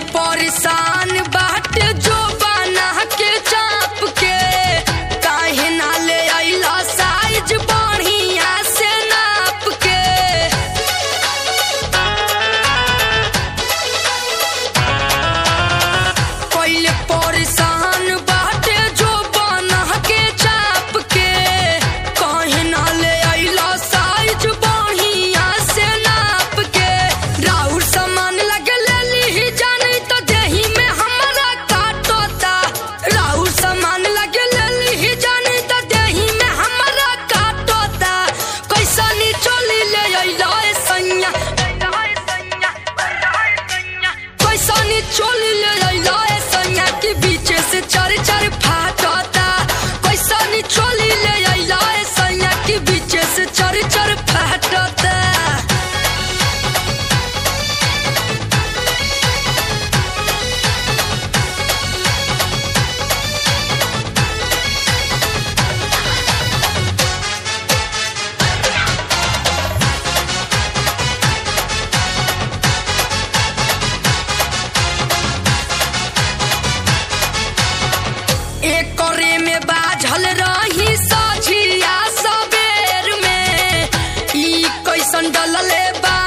परेशान बाट जो बना के चाप के काहे ना ले आइला साइज बढ़िया से नाप के पहिले परेशान बाटे जो बना के चाप के काहे ना ले आइला साइज बढ़िया से नाप के राउर सामान लगे लेली जानी तो देही में हमारा काटोता राउर सामान लगे लेली जानी तो देही में हमारा काटोता कैसा नी चोली ले आइला ए सैया पैसा नी चोली ले आइला ए सैया के बीचे से चार चार फाटता पैसा नी चोली ले आइला ए सैया के बीचे से चार चार फाटता एक करे में बाझल रही साझिया सबेर में ई कैसन डलले बा